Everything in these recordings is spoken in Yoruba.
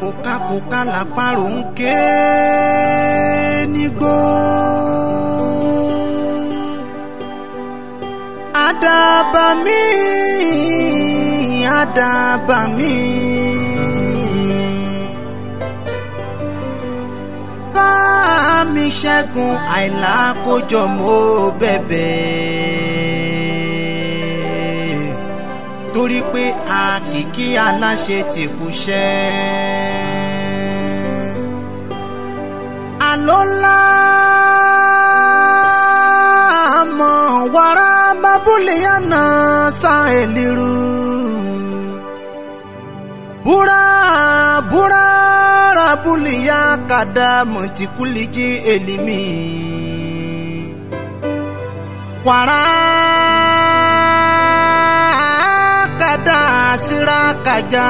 kòkàkòkà làpárò ń ké nígbó. àdàbà mi àdàbà mi. bá mi ṣẹ́gun àìlákójọ mo bẹ̀bẹ̀ torí pé àkìkí aláṣẹ ti kú ṣẹ́. àlọ́lá mọ̀ wàrà bábúlé yànnà sá èlìrú. búra búra rabuliya kada mọ̀tìkúlìjì èlìmí. wàrà kada sírakajà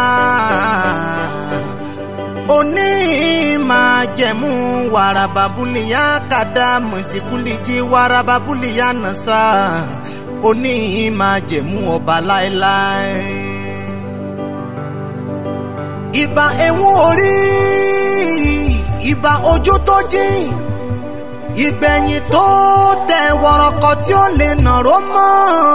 òní máa jẹ̀mú wàràbàbúlìyà kada mọ̀tìkúlìjì wàràbàbúlìyà nàṣà òní máa jẹ̀mú ọba láéláé. ìbà ewu orí ìbà ojú tó jìn ìgbẹ̀yìn tó tẹ wọ̀rọ̀kọ̀ tí ó lè nàró mọ́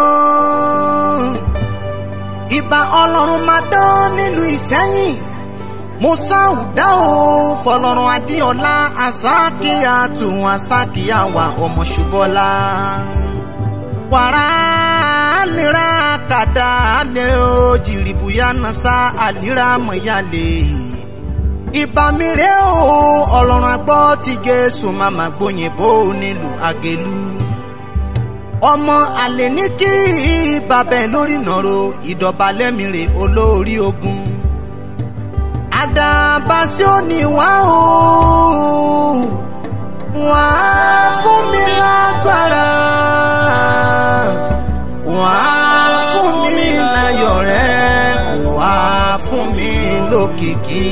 ìbà ọlọ́run máa dán nílùú ìsẹ́yìn musa ọ̀dà o fọlọ́run adéọlá asákìá tún asákìá wà ọmọ ṣubọ́lá wàrà àlèrà kàdà àlè o jìrìbùyà nàṣà àlìrà mọ̀yálè ìbà mi rè o ọlọ́run agbọ́ ti jésù màmá gbóyìnbó nílùú àgèlú ọmọ àlè ní kí bàbá ẹ lórí nàró ìdọ̀bálẹ̀ mi rè olórí ogun àdàbà sí òní wá o wá fún mi lágbára wá fún mi láyọ̀ rẹ wá fún mi lókìkí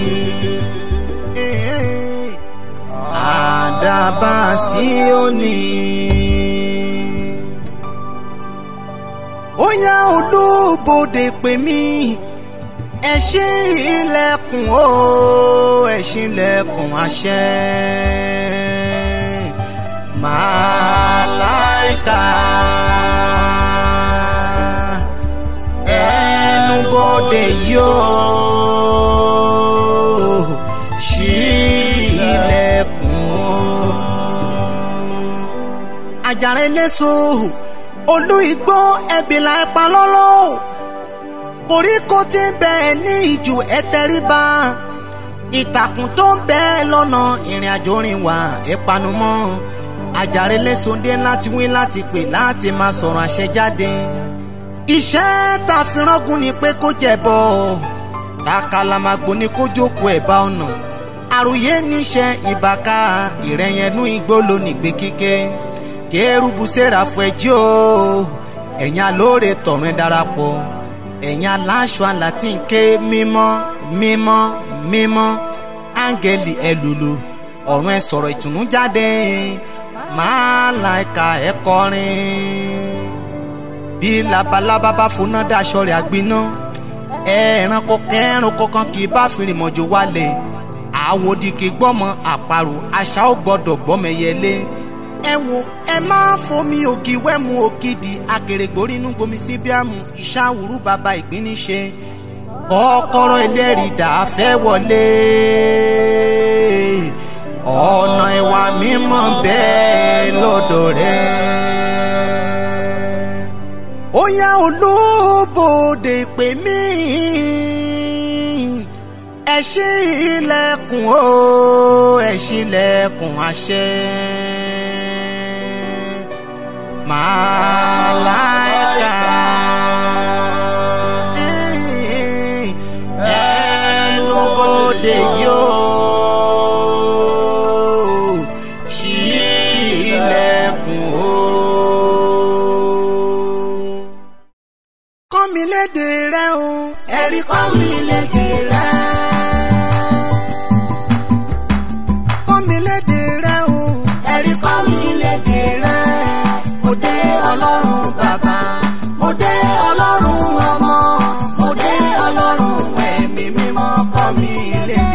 àdàbà sí òní. ó yá olúbodè pè mí ẹ ṣí ilẹ̀kùn o ẹ ṣí ilẹ̀kùn àṣẹ màláìka ẹnubodè yóò ṣí ilẹ̀kùn o. àjàrà eléso olú igbó ẹbìlà ẹpa lọ́lọ́ koríko tí ń bẹ ní ìjù ẹtẹríba ìtàkùn tó ń bẹ lọ́nà ìrìn àjò rìn wá ìpanumọ́ àjàre lẹ́sọ̀ndé láti wí láti pè láti máa sọ̀rọ̀ àṣẹ jáde iṣẹ́ tá a fi rọ́gùn ni pé kó jẹ̀bọ̀ takalamagbó ni kó jókòó ẹ̀bá ọ̀nà àròyé níṣẹ́ ìbàká ìrẹ̀yẹnú igbó lónìí gbé kíkẹ́ kérúbù sẹ́ráfù ẹjọ́ ẹ̀yin alóore tọ̀run darapọ̀ ẹ̀yin aláṣọ àlàtí ń ké mímọ́ mímọ́ mímọ́ áńgẹ́lì ẹlùlù ọ̀run ẹ sọ̀rọ̀ ìtùnú jáde máàláìka ẹ kọrin bí labalábá bá foná daṣọ rẹ̀ àgbiná ẹranko kẹranko kan kì í bá fìrìmọ̀jò wálẹ̀ àwòdì kì í gbọ́mọ àparò àṣà ò gbọ́dọ̀ gbọ́mẹyẹlé ẹ wo ẹ máa fomi ògì wẹ́mu ògidì akèrègbórí inú gbomi síbíàmù ìṣàwùrú bàbá ìpínníṣe kọ́kọ́rọ́ ẹlẹ́rìí dà fẹ́ wọlé ọ̀nà ìwà mímọ́ bẹ́ẹ̀ lọ́dọ̀ rẹ̀ ó yá olóbòde pè mí ẹ ṣí ilẹ̀kùn o ẹ ṣí ilẹ̀kùn àṣẹ màláìka. ẹnubodè yóò ṣí ilẹ̀kùn o. kọ́ mi lédè rẹ o ẹ̀rí kọ́ mi lédè rẹ. kọ́ mi lédè rẹ o ẹ̀rí kọ́ mi lédè rẹ mo dé ọlọ́run bàbá mo dé ọlọ́run ọmọ mo dé ọlọ́run ẹ̀mí mímọ́ kọ́ mi lédè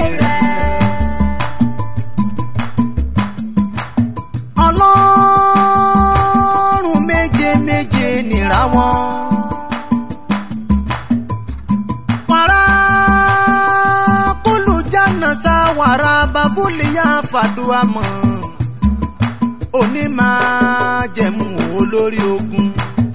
yánà sáwàrà babúlìyà fàdúrà mọ́ òní máa jẹ̀mú olórí ogun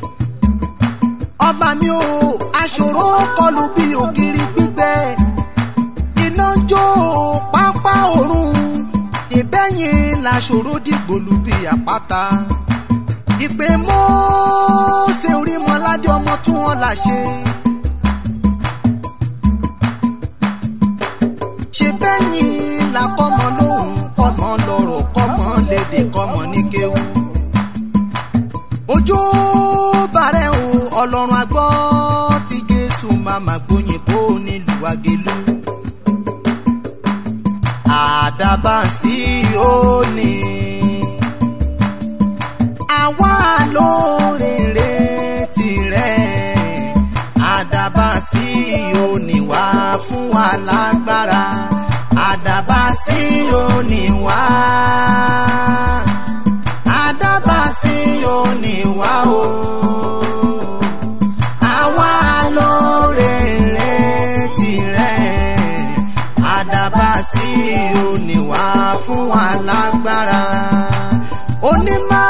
ọba mi ò aṣòro kọlù bí ògiri gbígbẹ iná jó pápá òrùn ìbẹ́yìn làṣòro dìgbòlù bí àpáta ìpè mọ́ọ́sẹ̀ orí mọ́ládé ọmọ tí wọ́n là ṣe. ṣe bẹ́yìn làkọ́mọ lóhùn kọ́mọ lọ́rọ̀ kọ́mọ lédè kọ́mọ ní kéwù. ojú bàrẹ̀ o ọlọ́run àgbọ́ tí jésù màmá gbóyìnbó nílùú àgélú. àdàbà sí òní àwa lóríire tirẹ̀ àdàbà sí òní wá fún wa lágbára àdàbà sí òní wá àdàbà sí òní wá o àwa lóríire tirẹ̀ àdàbà sí òní wá fún wa lágbára onímọ̀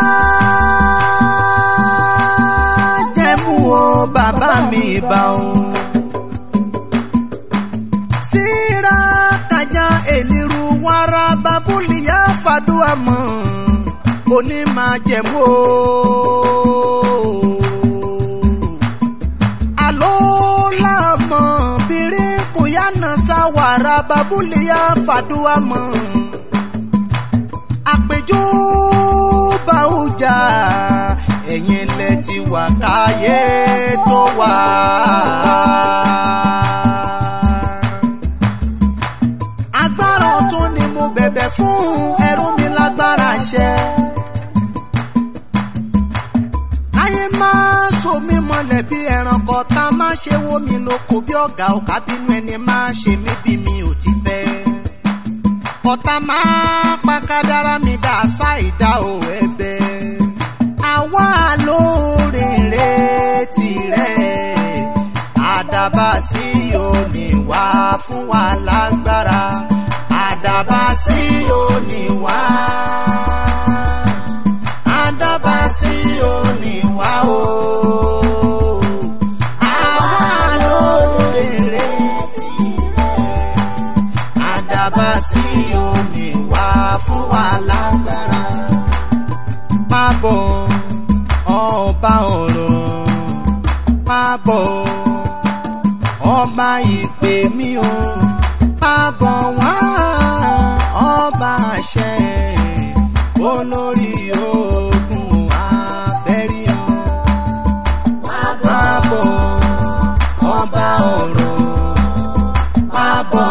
jẹ́mu o bàbá mi bá o. síra kájà èlìrú wàrà babúlìyà fàdúrà mọ́ onímọ̀ jẹ́mu o. àló làmọ́ bìrì kùyànà sáwàrà babúlìyà fàdúrà mọ́ àpèjú bá ó jà ẹ̀yin lẹ ti wà káyé tó wà. agbára ọ̀tún ni mo bẹ̀bẹ̀ fún ẹrú mi lágbára ṣẹ. ayé máa so mí mọ́lẹ̀ bí ẹranko tá a máa ṣe wó mi lóko bí ọ̀gá ọ̀ká bínú ẹni máa ṣe mí bí mi ò ti fẹ́ ọ̀tá máa pa kádàrá mi dá ṣáìdá ò ẹ̀bẹ̀. àwa lóríire tirẹ̀ àdàbà sí òní wá fún wa lágbára àdàbà sí òní wá àdàbà sí òní wá o. àwa lóríire tirẹ̀ àdàbà sí òní wá fún wa lágbára. Má bọ̀ ọba ọ̀rọ̀, má bọ̀ ọba ìpè mí o, má bọ̀ wá ọba àṣẹ olórí ogun àfẹ́rí ọ. Má bọ̀ ọba ọ̀rọ̀, má bọ̀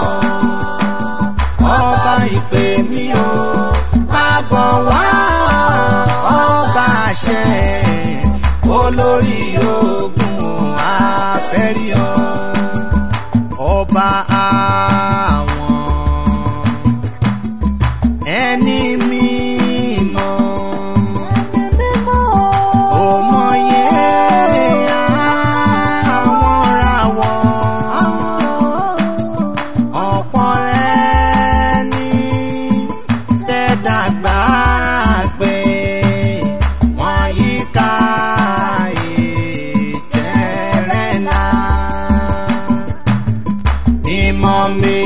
ọba ìpè mí o má bọ̀ wá ọba àṣẹ olórí ogun àfẹ́rí ọ ọba àwọn ẹni mímọ́ òmòye àwọn ràwọ̀ ọ̀pọ̀ rẹ̀ ní tẹ́dàgbà pé wọ́n yí ká ìtẹ́rẹ́ náà. Mímọ́ mi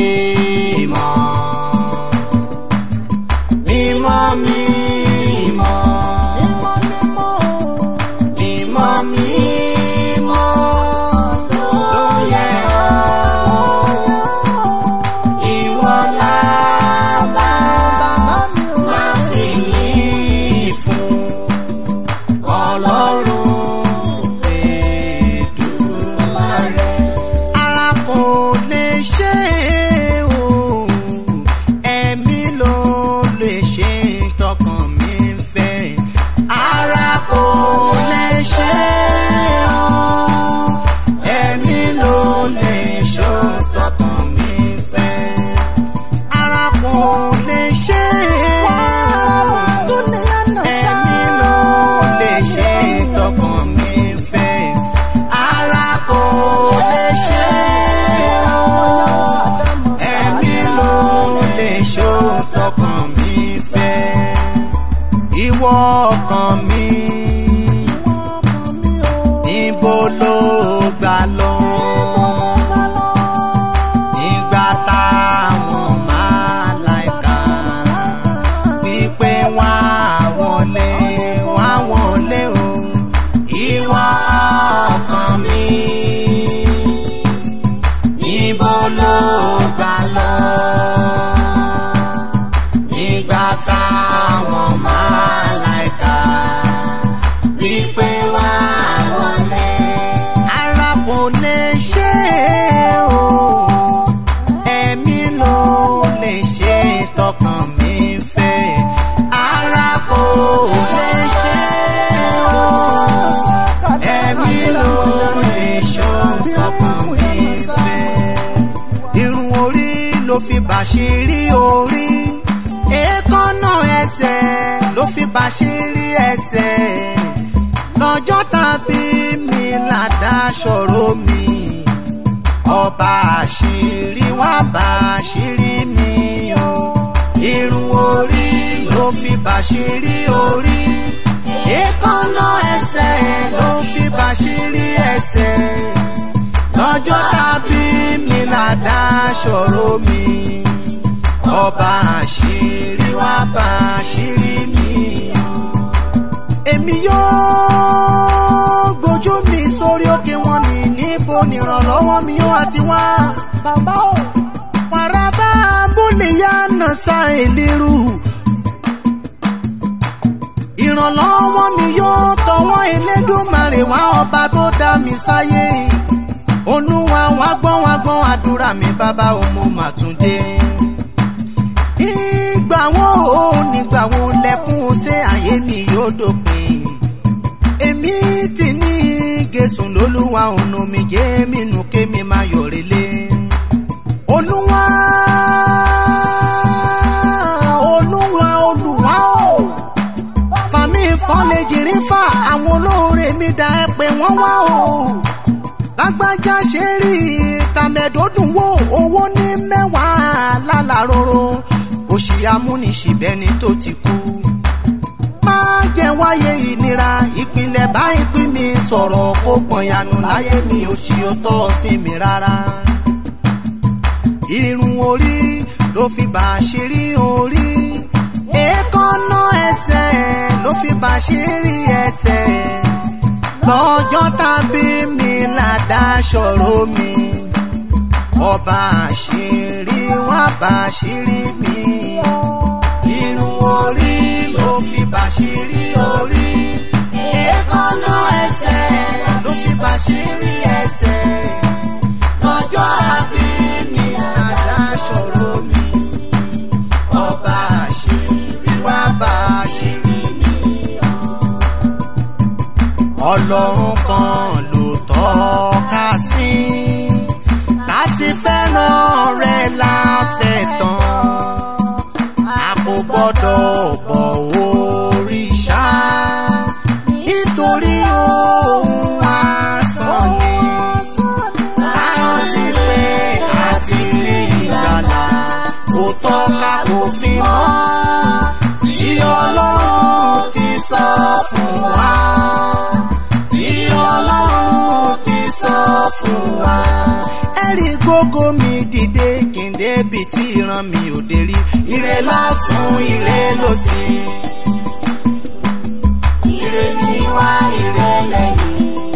ṣe o ẹ̀mí ló lè ṣe tọkàn mi fẹ́ ara kò lè ṣe o ẹ̀mí ló lè ṣe tọkàn mi fẹ́ irun orí ló fi bàṣírí orí èékánná ẹsẹ̀ ló fi bàṣírí ẹsẹ̀ lọ́jọ́ tàbí mi làdá ṣòro mi ọba àṣírí wá bá àṣírí mi o irun orí ló fi bàṣírí orí èékánná ẹsẹ̀ ló fi bàṣírí ẹsẹ̀ lọ́jọ́ tàbí mi làdá ṣòro mi ọba àṣírí wá bá àṣírí mi o èmi yóò gbójú mi sórí òkè wọn ní níbo nìrànlọ́wọ́ mi yóò àti wá. bàbá o. paraba bóléyà nàṣà ìlérú. ìrànlọ́wọ́ mi yóò tọwọ́ Elédùmarè wá ọba tó dá mi sáyé. olúwa wá gbọ́ wá gbọ́ àdúrà mi bàbá o mo mà tún dé. ìgbà wo ò nígbà wo lẹ́kún ṣé ayé mi yóò dópin èmi ti ní gẹ̀sùn lólúwa ọ̀nà mi jẹ́ mi nù kémi máa yọ̀rẹ́lẹ̀. olúwa olúwa olúwa o fàmí fọ́lẹ́jìrín fà àwọn olóore mi dá ẹ pé wọ́n wá o lágbájá ṣe rí tàmẹ̀dọ́dún wo owó ní mẹ́wàá lálàróró òṣì amúnisìbẹ́ni tó ti kú máa jẹ́ wáyé ìnira ìpínlẹ̀ báyìí pín mi sọ̀rọ̀ kó pọ̀nyànù láyé mi ò ṣì ó tọ́ sí mi rárá. irun orí ló fi bàṣírí orí èékánná ẹsẹ̀ ló fi bàṣírí ẹsẹ̀ lọ́jọ́ tàbí mi làdá ṣòro mi ọba àṣírí wá bàṣírí mi irun orí ló fi bàṣírí orí èékánná ẹsẹ̀ ló fi bàṣírí ẹsẹ̀ lọ́jọ́ àbí mi àdá ṣòro mi ọba àṣírí wá bàṣírí mi. ọlọ́run kan ló tọ́ka sí ká sì fẹ́ràn rẹ̀ láfẹ̀ tán a kò gbọ́dọ̀ bọ̀ òrìṣà nítorí ohun asán ni rántí pé a ti rí ìgbàlà kò tọ́ka kò fi mọ́ tí ọlọ́run ti sọ fún wa tí ọlọ́run ti sọ fún wa. ẹ̀rí gógó mi dìde kí n débi tí ìran mi ò dé rí ire lọ́tún ire lósì. ire níwá ire lẹ́yìn.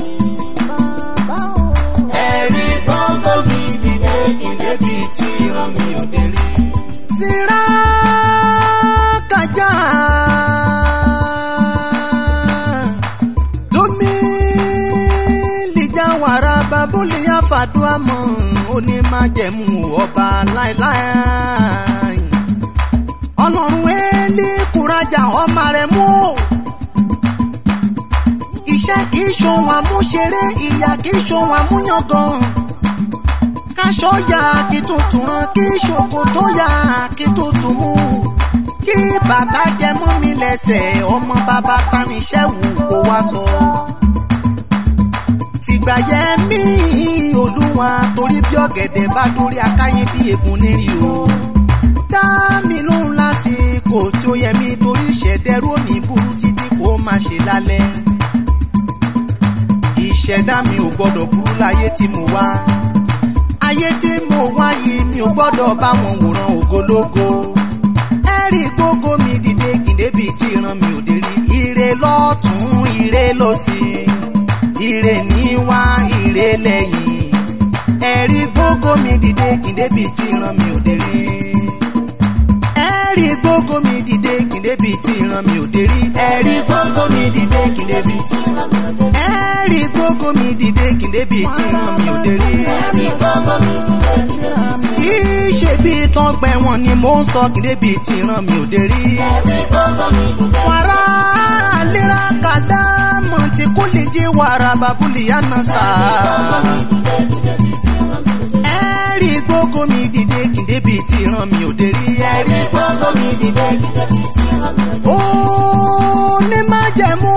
ẹ̀rí gógó mi dìde kí n débi tí ìran mi ò dé rí. tìrá kájà. Domi lìjà wàrà babúlì àfàdúrà mọ́ onímájẹ̀mú ọba láéláé. Ọlọ́run wẹ́ẹ́lì kúrajà ọmọ rẹ̀ mú. Iṣẹ́ kìí ṣohun àmúṣeré, ìyà kìí ṣohun àmúyangàn. Káṣọ ya kí tuntun rán, kí ṣòkòtò ya kí tuntun mú. Kí bàtà jẹ mọ́ mi lẹ́sẹ̀, ọmọ bàbá taníṣẹ́ wù kó wá sọ. Fìgbà yẹ mí olúwa torí bí ọ̀gẹ̀dẹ̀ bá dórí akáyé bí ègún lérí o. Dá mi lóhùn lásìkò tí ó yẹ mí torí ìṣẹ̀dẹ̀rú òní burú títí kó má ṣe lálẹ́. Ìṣẹ̀dá mi ò gbọ́dọ̀ burú láyé tí mo wá. Ayé tí mo wá yìí mi ò gbọ́dọ̀ bá wọn wòran ògológo. Ẹ̀rí gbogbo mi dìde kìndébì tí ìran mi ò dé rí. Ire lọ́tún ire lósì. Ire níwá ire lẹ́yìn. Ẹ̀rí gbogbo mi dìde kìndébì tí ìran mi ò dé rí. Ẹ̀rí gbogbo mi dìde kìndébì. débi tí ìran mi ò dé rí. ẹ̀rí gbogbo mi dìde kí n débi tí ìran mi ò dé rí. ẹ̀rí gbogbo mi dìde kí n débi tí ìran mi ò dé rí. ẹ̀rí gbogbo mi dìde kí n débi tí ìran mi ò dé rí. kì í ṣe bí tán gbẹ wọn ni mò ń sọ kí n débi tí ìran mi ò dé rí. ẹ̀rí gbogbo mi dìde wàrà lera kàdá mọ̀tí kò lè jẹ́ wàrà bàbúlì yánà sá. ẹ̀rí gbogbo mi dìde kí n débi tí ìran mi ò dé rí. ẹ̀rí ẹ̀rí gbogbo mi dìde kí n débi tí ìran mi ò dé rí. ó ní má jẹ̀mú.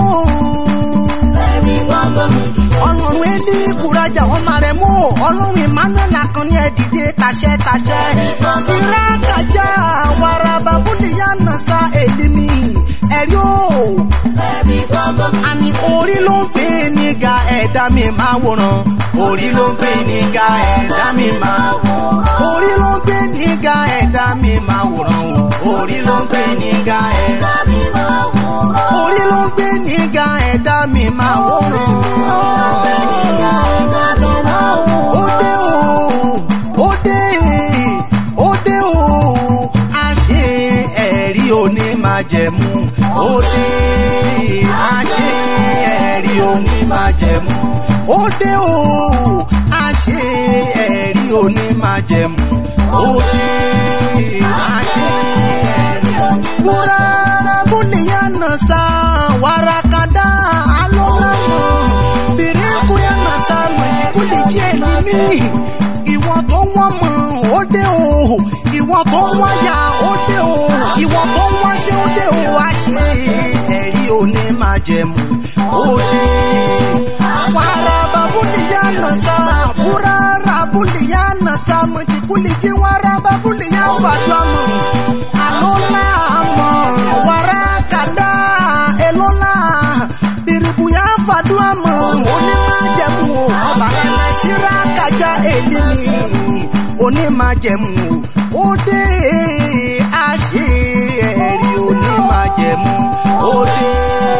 ẹ̀rí gbogbo mi dìde ọlọ́run ẹni kúrajà wọn máa rẹ̀ mú ọlọ́run emmanuel akànni ẹ̀ dìde tàṣẹ tàṣẹ. ìrákàjà wàrà bàbúlì yánà sá èlìmí ẹ̀rí o. ẹ̀rí gbogbo mi àní orí ló ń gbé níga ẹ̀dá mi máa wòran orí ló ń gbé níga ẹ̀dá mi máa wòran orí ló ń gbé níga ẹ̀dá mi máa wòran o orí ló ń gbé níga ẹ̀dá mi máa wòran. orí ló ń gbé níga ẹ̀dá mi máa wòran Ìyá ẹ̀dá mi máa wòran. ó dé o ó dé ó dé o àṣẹ ẹ̀rí òní máa jẹ̀mú ó dé àṣẹ ẹ̀rí òní máa jẹ̀mú ó dé o àṣẹ ẹ̀rí òní máa jẹ̀mú ó dé àṣẹ ẹ̀rí òní. wúrà bóníyà náà sá wàrà kàdá alólàmọ́ bèrè kúyà náà sá mọ̀jì kó lè jẹ́ èlì mí ìwọ tó wọ́n mọ̀ ó dé o ìwọ tó wọ́n yà ó dé o ìwọ tó wọ́n ṣe ó dé o wá ṣe ẹ̀rí òní máa jẹ̀mú ó dé. wàrà bàbúlìyà náà sá búra rabúlìyà náà sá mọ̀jì kó lè jẹ́ wàrà bàbúlìyà fàdúrà mọ̀ àlọ́lá mọ̀ wàrà kàdá èlọ́lá bìrìbùyà fàdúrà mọ̀ onímájẹ̀mú o ọba nana síra kájà èlé mi onímájẹ̀mú o ó dé àṣẹ ẹ̀rí onímájẹ̀mú ó dé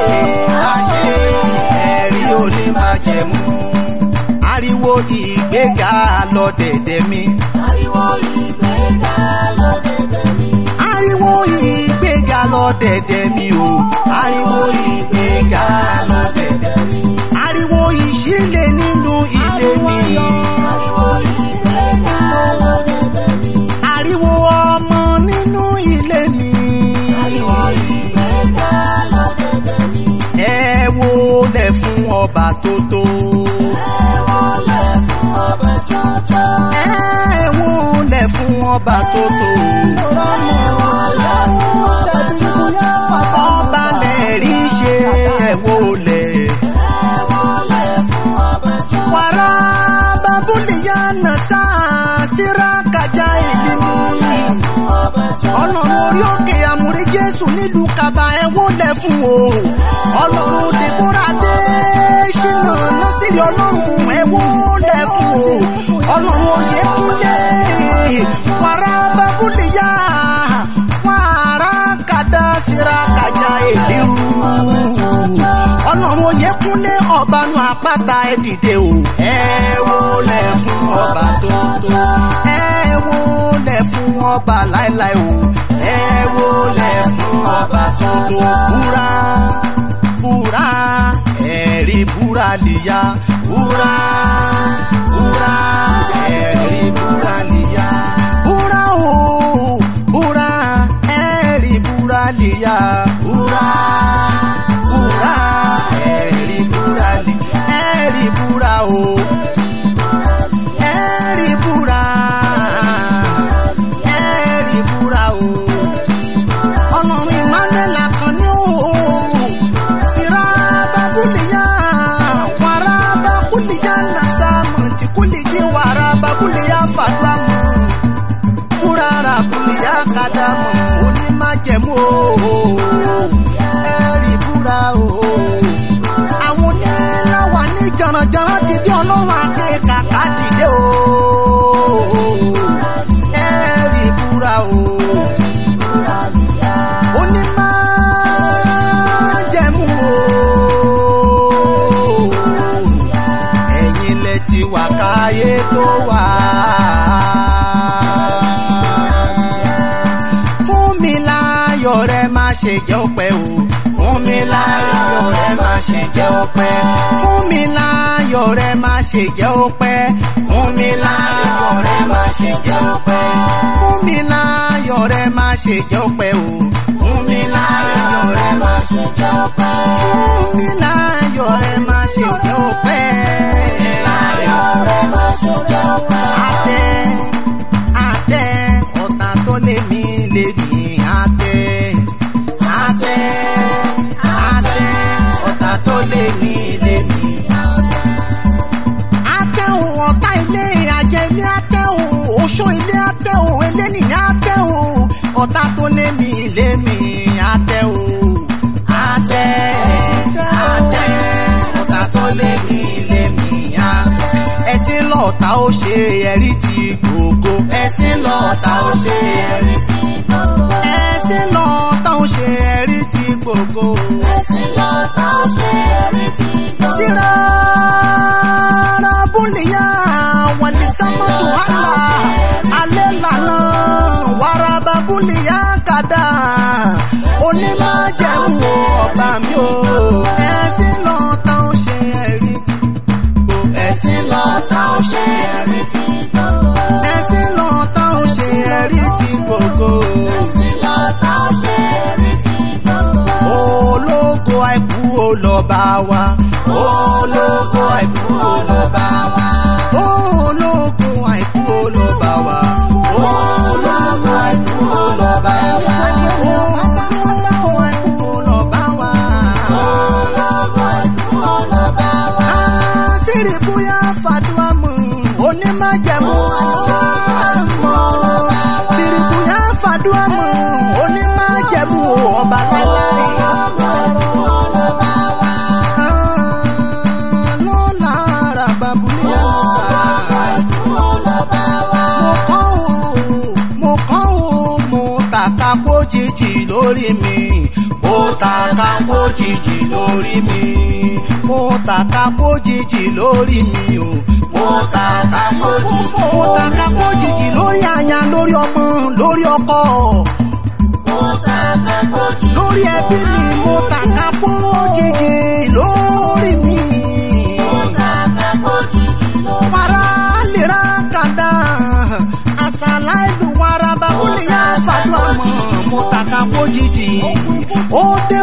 àṣẹ ẹ̀rí onímájẹ̀mú ariwo ìgbéga lọ dẹ̀dẹ̀ mi Ariwo ìgbéga lọ dẹ̀dẹ̀ mi. ariwo ìgbéga lọ dẹ̀dẹ̀ mi o ariwo ìgbéga lọ dẹ̀dẹ̀ mi ariwo ìṣílẹ̀ nínú ilé mi Ariwo ìgbéga lọ dẹ̀dẹ̀ mi. ariwo ọmọ nínú ilé mi Ariwo ìgbéga lọ dẹ̀dẹ̀ mi. ẹ wo lẹ fún ọba tó tó Ẹ wọlé fún ọba tuntun. ẹ wo lẹ fún ọba tó tó Ẹ wọlé fún ọba tuntun. ọba lẹ rí ṣe ẹ wo lẹ. Ẹ wọlé fún ọba tuntun. wàrà babúlìyà nàṣà síra kájà ìlú mi. Fún ọba tuntun. ọlọ́run orí òkè àmúrí jésù nílùú kaba ẹ wólẹ̀ fún o. ọlọ́run dèbóra dé ṣínà násìrì ọlọ́run ẹ wólẹ̀ fún o. ọlọ́run òye kúlẹ̀ wàrà babúlìyà wàrà kàdá síra kájà ìlú ọlọ́run oyè kúnlé ọ̀bánu àpáta ẹ dìde o. ẹ wólẹ̀ fún ọba tó tó. ẹ wólẹ̀ fún ọba láéláé o. ẹ wólẹ̀ fún ọba tó tó. búra búra ẹ̀rí búra lìyà. búra búra ẹ̀rí búra lìyà. búra o búra ẹ̀rí búra lìyà. búra búra ẹ̀rí búra lì ẹ̀rí búra o ẹ̀rí búra ẹ̀rí búra o ọlọ́run emmanuel akànní o síra babuliya wàrà babuliya nasa mọ̀tí kúlìjì wàrà babuliya fàdúrà mọ̀ kúrara buliya kàdàmọ̀ onímájẹ̀mú o ẹ̀rí búra o. àwọn oníláwà ní jànàjànà ti bí ọlọ́run àti kàkà dìde o. ẹ̀rí búra o. onímájẹ̀mú o. ẹ̀yin lẹ ti wà káyé tó wà. fún mi láyọ̀ rẹ má ṣe ṣe jẹ́ ọpẹ́ o fún mi láyọ̀ rẹ má ṣe jẹ́ ọpẹ́ fún mi láyọ̀ rẹ má ṣe jẹ́ ọpẹ́ fún mi láyọ̀ rẹ má ṣe jẹ́ ọpẹ́ fún mi láyọ̀ rẹ má ṣe jẹ́ ọpẹ́ o fún mi láyọ̀ rẹ má ṣe jẹ́ ọpẹ́ fún mi láyọ̀ rẹ má ṣe jẹ́ ọpẹ́ láyọ̀ rẹ má ṣe jẹ́ ọpẹ́. àtẹ àtẹ ọ̀tá tó lé mi lé mi àtẹ àtẹ àtẹ ọ̀tá tó lé mi lé mi àtẹ. àtẹ̀hùn ọ̀tá ilé ajẹ́ ilé àtẹ̀hùn oṣó ilé àtẹ̀hùn elénìyàn àtẹ̀hùn ọ̀tá tó lé mi lé mi àtẹ̀hùn àtẹ àtẹ ọ̀tá tó lé mi lé mi àtẹ. ẹ̀sìn lọ́ọ̀tá ó ṣe ẹ̀rí ti gbogbo ẹ̀sìn lọ́ọ̀tá ó ṣe ẹ̀rí ti gbogbo ẹ̀sìn lọ́ọ̀tá ó ṣe ẹ̀rí ti gbogbo. Ẹ̀sìn lọ́ta ó ṣe ẹ̀rí tí gbogbo. síra rabúlìyà wàlí sámọ́tò àlà alẹ́ lànà wàràbà búlìyà kàdà onímọ̀jẹ̀mú ọba mi o ẹ̀sìn lọ́ọ̀tá ó ṣe ẹ̀rí ti gbogbo. ẹ̀sìn lọ́ọ̀tá ó ṣe ẹ̀rí ti gbogbo. ẹ̀sìn lọ́ọ̀tá ó ṣe ẹ̀rí ti gbogbo. Ẹ̀sìn lọ́ta ó ṣe ẹ̀rí tí gbogbo. ológo àìkú olọba wa. ológo àìkú olọba wa. ológo àìkú olọba wa. ológo àìkú olọba wa. ológo àìkú olọba wa. Ológo ikú ọlọ́ba wa. àṣírí bóyá fàdúrà mú onímọ̀jẹ̀mú àmọ́. àṣírí bóyá fàdúrà mú onímọ̀jẹ̀mú ọba láíláí. Ológo ikú ọlọ́ba wa. lọ́la ara babulẹ̀ àṣà. Ológo ikú ọlọ́ba wa. mo kàn ó mo tàka kó jìjì lórí mi mo tàka kó jìjì lórí mi mo tàka kó jìjì lórí mi o mo tàka kó jìjì mo tàka kó jìjì lórí aya lórí ọmọ lórí ọkọ Mo ta kákó jì. lórí ẹbí mi mo tàka kó jìjì lórí mi. Mo ta kákó jìjì lórí. para lera kada asala ìlú waraba kúlẹ̀ yá fàdúrà mọ́ mo tàka kó jìjì ó dé